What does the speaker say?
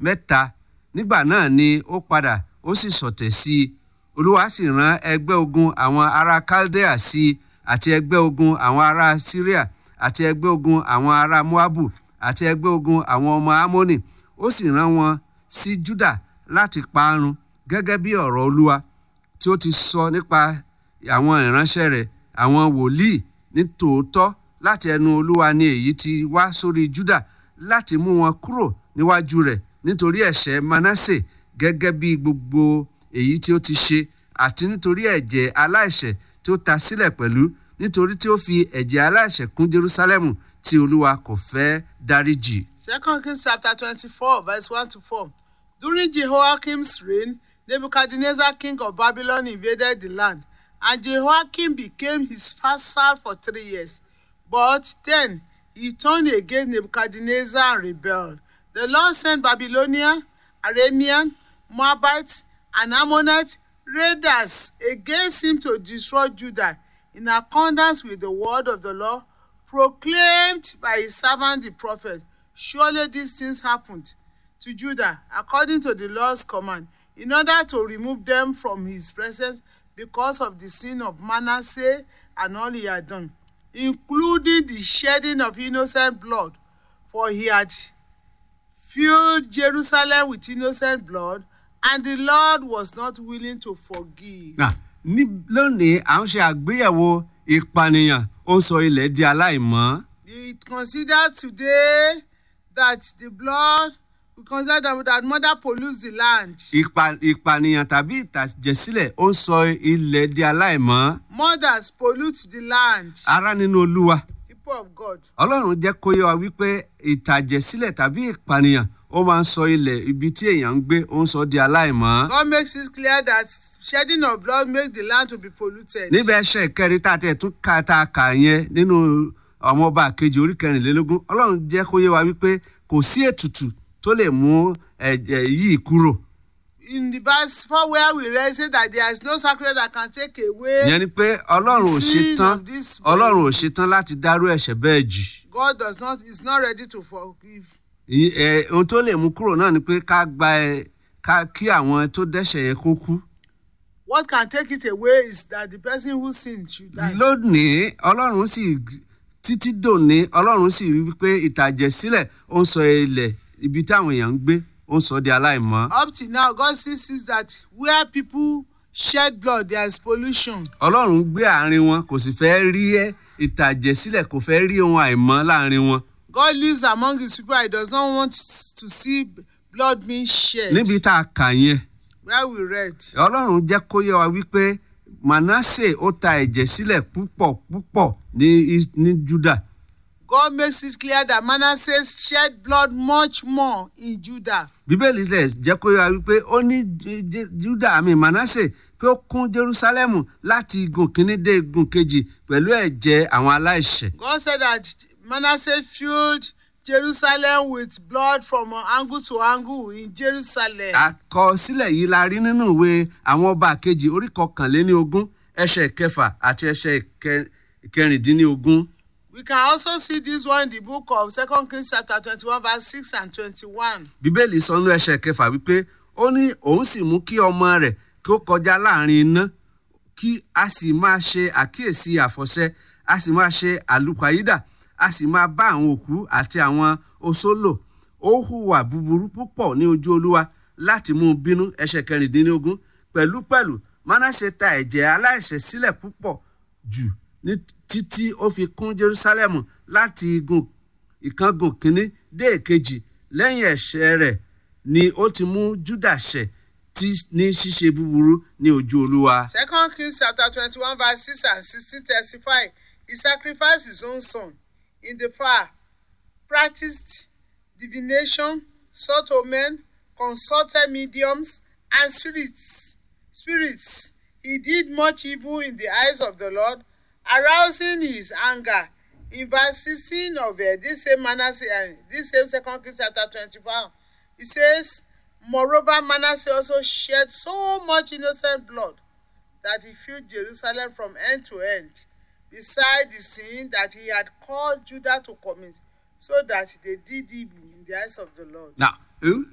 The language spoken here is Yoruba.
mẹ́ta nígbà náà ni ó padà ó sì sọ̀tẹ̀ sí i olúwa sì rán ẹgbẹ́ ogun àwọn ará chaldea sí i àti ẹgbẹ́ ogun àwọn ará syria àti ẹgbẹ́ ogun àwọn ará moabu àti ẹgbẹ́ ogun àwọn ọmọ amoni ó sì rán wọn sí juda láti parun gẹ́gẹ́ bí ọ̀rọ̀ olúwa tí ó ti sọ nípa àwọn ìránṣẹ́ rẹ̀ àwọn wòlíì ní tòótọ́ láti ẹnu olúwa ni èyí ti wá sórí juda láti mú wọn kúrò níwájú rẹ̀ nítorí ẹ̀ṣẹ̀ manasse gẹ́gẹ́ bí gbogbo èyí tí ó ti ṣe àti nítorí ẹ̀jẹ̀ aláìṣẹ̀ tí ó ta sílẹ̀ pẹ̀lú nítorí tí ó fi ẹ̀jẹ̀ aláìṣẹ̀ kún jerusalem tí olúwa kò fẹ́ dáríjì. Second Kings chapter twenty-four verse one to four. During Jehoiakim's reign, Nebuchadnezzar king of Babylon invaded the land, and Jehoiakim became his vassal for three years. But then he turned against Nebuchadnezzar and rebelled. The Lord sent Babylonian, Aramean, Moabites, and Ammonite raiders against him to destroy Judah in accordance with the word of the Lord proclaimed by his servant the prophet. Surely these things happened to Judah according to the Lord's command, in order to remove them from his presence because of the sin of Manasseh and all he had done, including the shedding of innocent blood, for he had filled Jerusalem with innocent blood, and the Lord was not willing to forgive. Nà, ní lónìí à ń ṣe àgbéyẹ̀wò ìpànìyàn ó sọ ilẹ̀ di aláìmọ́. It considered today that the blood, we consider that, that mother pollutes the land. Ìpa- ìpànìyàn tàbí ìtàjẹ̀sílẹ̀ ó ń sọ ilẹ̀ di aláìmọ́. Mothers pollute the land. ará nínú olúwa People of God. ọlọ́run jẹ́ kó yé wa wípé ìtàjẹ̀sílẹ̀ tàbí ìpànìyàn ó máa ń sọ ilẹ̀ ibi tí èèyàn ń gbé ó ń sọ di aláìmọ́. God makes it clear that shedding of blood makes the land to be polluted. níbẹ̀ ẹsẹ̀ kẹrin tá a tẹ̀ tún ka tá a kà yẹn nínú ọmọ ọba kejì orí kẹrìnlélógún ọlọ́run jẹ́ kó yé wa wípé kò sí ètùtù tó lè mú ẹ̀jẹ̀ yìí kúrò. In the verse 4 where we read say that there is no sacred that can take away, ìyẹn ni pé ọlọ́run ò The ṣe sin tán of this ọlọ́run ò world. ṣe tán láti dárú ẹ̀ṣẹ̀ bẹ́ẹ̀ jì. God does not is not ready to forgive. Ì- ẹ, ohun tó lè mú kúrò náà ni pé ká gba ẹ ká kí àwọn tó dẹ́ṣẹ̀ yẹn kó kú. What can take it away is that the person who sinned should die. lónìí ọlọ́run sì títí dòní ọlọ́run sì rí wípé ìtàjẹ̀sílẹ̀ ó ń sọ ilẹ̀ ibi táwọn èèyàn ń gbé ó ń sọ di aláìmọ́. Up till now, God still sees that where people shed blood, there is pollution. ọlọ́run gbé àárín wọn kò sì fẹ́ rí ẹ́ ìtàjẹ̀sílẹ̀ kò fẹ́ rí ohun àìmọ́ láàrin wọn. God lives among his people. He does not want to see blood being shed. níbi tá a kà yẹn Where we read. ọlọ́run jẹ́ kó yé wa wípé manasse ó ta ẹ̀jẹ̀ sílẹ̀ púpọ̀ púpọ̀ ní Is- ní juda God makes it clear that Manasseh shed blood much more in Judah. bíbélì lẹ̀ jẹ́ kó yé wa wípé ó ní Ju- Ju- juda àmì manasse pé ó kún jerusalem láti igun kínní dé igun kejì pẹ̀lú ẹ̀jẹ̀ àwọn aláìṣẹ̀. God said that Manasseh filled Jerusalem with blood from angle to angle in Jerusalem. àkọsílẹ̀ yìí la rí nínú ìwé àwọn ọba kejì orí kọkànléní ogún ẹsẹ̀ kẹfà àti ẹsẹ̀ kẹ- kẹrìndínlógún. We can also see this one in the book of Second Kings chapter twenty-one verse six and twenty-one. bíbélì sọ nínú ẹsẹ̀ kẹfà wípé ó ní òun sì mú kí ọmọ rẹ̀ kí ó kọjá láàrin iná kí a sì máa ṣe àkíyèsí àfọ̀ṣẹ a sì máa ṣe àlùpàyídà a sì máa bá àwọn òkú àti àwọn oṣó lò ó hùwà búburú púpọ̀ ní ojú olúwa láti mú un bínú ẹsẹ̀ kẹrìndínlógún pẹ̀lúpẹ̀lú manasse ta ẹ̀jẹ̀ aláìṣẹ̀ sílẹ̀ púpọ̀ jù ní títí ó fi kún jerusalem láti igun ìkángun kínní dé èkejì lẹ́yìn ẹ̀ṣẹ̀ rẹ̀ ni ó ti mú juda ṣẹ̀ tí ní ṣíṣe búburú ní ojú olúwa. Second Kings chapter twenty-one verse six and sixteen testify he sacrificed his own son in the fire, practiced divination, sought omen, consulted mediums and spirits. Spirits. He did much evil in the eyes of the Lord, arousing his anger. In verse sixteen of uh, this same Manasseh, uh, this same Second Kings chapter twenty-one, it says, Moreover, Manasseh also shed so much innocent blood that he filled Jerusalem from end to end, beside the sin that he had caused Judah to commit, so that they did evil in the eyes of the Lord. Now,